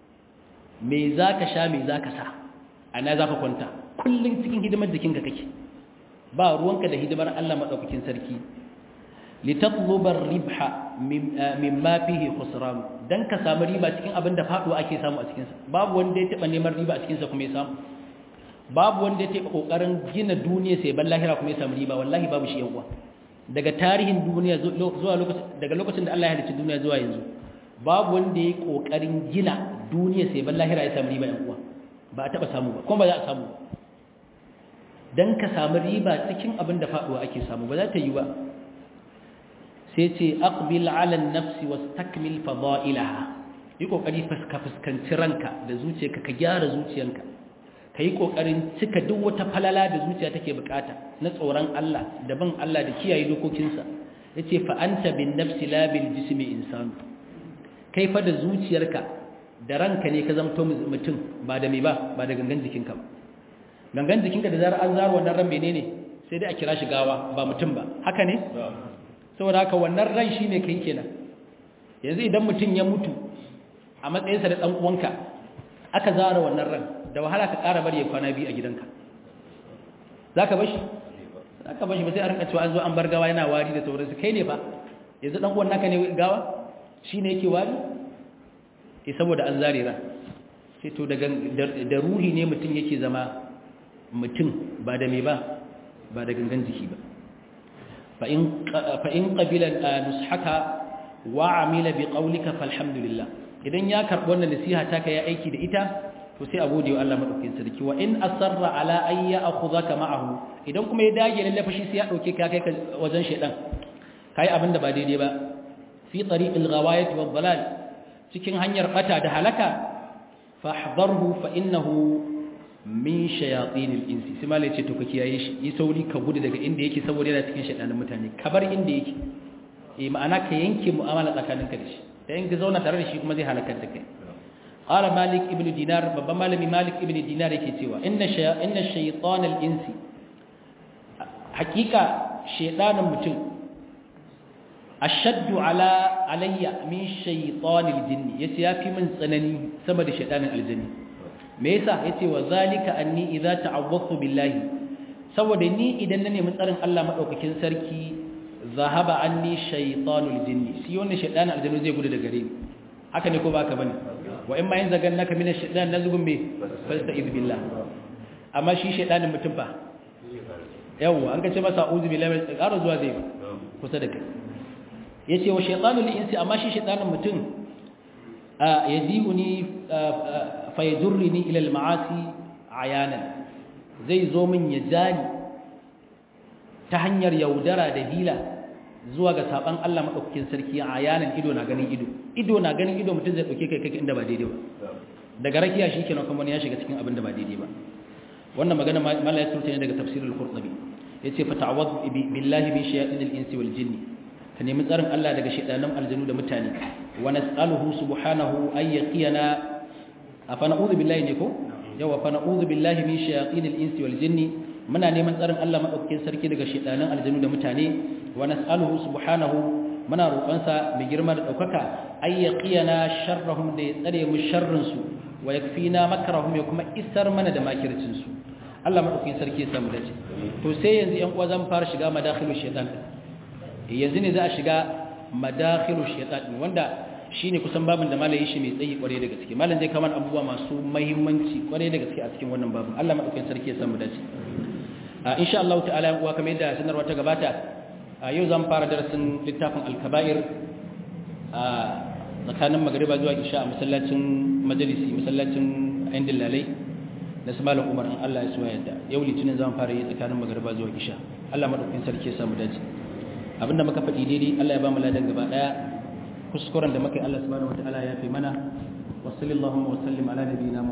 mai zaka sha mai zaka sa ana zaka kwanta kullum cikin hidimar jikinka kake ba ruwanka da hidimar Allah madaukakin sarki litatlubar ribha mimma fihi khusran dan ka samu riba cikin abin da faduwa ake samu a cikin sa babu wanda ya taba neman riba a cikin sa kuma ya samu babu wanda ya taba kokarin gina duniya sai ban lahira kuma ya samu riba wallahi babu shi yawa daga tarihin duniya zuwa lokacin daga lokacin da Allah ya halicci duniya zuwa yanzu babu wanda ya kokarin gina duniya sai ban lahira ya samu riba yan uwa ba a taba samu ba kuma ba za a samu dan ka samu riba cikin abin da faduwa ake samu ba za ta yi ba sai ce aqbil ala an-nafs wastakmil fada'ilaha yi kokari fuska fuskanci ranka da zuciyarka ka gyara zuciyarka kai kokarin cika duk wata falala da zuciya take bukata na tsoron Allah da bin Allah da kiyaye dokokinsa yace fa anta bin nafsi la bil jismi insan kai fa da zuciyarka da ranka ne ka zamto mutum ba da me ba ba da gangan jikinka ba gangan jikinka da zarar an zaro wannan ran menene sai dai a kira shi gawa ba mutum ba haka ne saboda haka wannan ran shi ne kai kenan yanzu idan mutum ya mutu a matsayinsa da ɗan uwanka aka zara wannan ran da wahala ka ƙara bari ya kwana biyu a gidanka za ka bashi za ka bashi ba sai a rinka cewa an zo an bar gawa yana wari da sauransu kai ne fa yanzu ɗan uwan naka ne gawa shi ne yake wari e saboda an zare ran sai to da ruhi ne mutum yake zama mutum ba da me ba ba da gangan jiki ba فإن قبل نصحك وعمل بقولك فالحمد لله idan ya karbi wannan nasiha taka ya aiki da ita to sai a gode wa Allah madaukakin sarki wa in asarra ala ay ya'khudhaka ma'ahu idan kuma ya dage lalle fashi sai ya dauke ka kai wajen shedan kai abinda ba daidai ba fi tariqil ghawayat wad dalal cikin hanyar bata da halaka fahdharhu fa innahu min shayatinil insi sai malai ce to ka kiyaye shi yi sauri ka gudu daga inda yake saboda yana cikin shaytanin mutane ka bar inda yake eh ma'ana ka yanke mu'amala tsakaninka da shi da in ka zauna tare da shi kuma zai halakar da kai qala malik ibn dinar babban malami malik ibn dinar yake cewa inna shay inna shaytanal insi hakika shaytanin mutum ashaddu ala alayya min shaytanil jinni yace yafi min tsanani sama da shaytanin aljanni me yasa yace wa zalika anni idza ta'awwadtu billahi saboda ni idan na nemi tsarin Allah madaukakin sarki zahaba anni shaytanul jinni shi wannan shaytanin aljannu zai gudu daga gare ni haka ne ko baka bane wa in ma yin zagan naka min shaytan nazgum bi fasta'iz billah amma shi shaytanin mutum fa yawa an kace masa a'udhu billahi min tsara zuwa zai kusa da kai yace wa shaytanul insi amma shi shaytanin mutum yazi'uni fayadurrini ila al-ma'asi ayanan zai zo min ya jani ta hanyar yaudara da hila zuwa ga saban Allah madaukakin sarki ayanan ido na ganin ido ido na ganin ido mutum zai dauke kai kai inda ba daidai ba daga rakiya shikenan kuma ya shiga cikin abin da ba daidai ba wannan magana mallaya turta ne daga tafsirul qurtubi yace fa ta'awwad billahi min shayatinil insi wal jinni ka nemi tsarin Allah daga shaytanan aljanu da mutane wa nas'aluhu subhanahu ay yaqiyana afa na'udhu billahi ne ko yawa fa na'udhu billahi min shayatinil insi wal jinni muna neman tsarin Allah madaukakin sarki daga shaytanan aljanu da mutane wa nas'aluhu subhanahu muna roƙonsa mai girma da daukaka ay yaqiyana sharrahum da ya tsare mu sharrin su wa yakfina makrahum ya kuma isar mana da makircin su Allah madaukakin sarki ya samu dace to sai yanzu yan uwa zan fara shiga madakhilu shaytan yanzu ne za a shiga madakhilu shaytan wanda shine kusan babin da malayi shi mai tsayi kware da gaske malam zai kama abubuwa masu muhimmanci kware da gaske a cikin wannan babin Allah madaukakin sarki ya samu dace a insha Allah ta'ala yan uwa kamar yadda sanarwa ta gabata a yau zan fara darasin littafin al-kaba'ir a tsakanin magriba zuwa isha a masallacin majalisi masallacin ayin dillalai na su malam umar in Allah ya so yadda yau litinin zan fara yi tsakanin magriba zuwa isha Allah madaukakin sarki ya samu dace abinda muka faɗi daidai Allah ya ba mu ladan gaba daya kuskuren da muka yi Allah subhanahu wataala ya fi mana wa sallallahu wa sallim ala nabiyina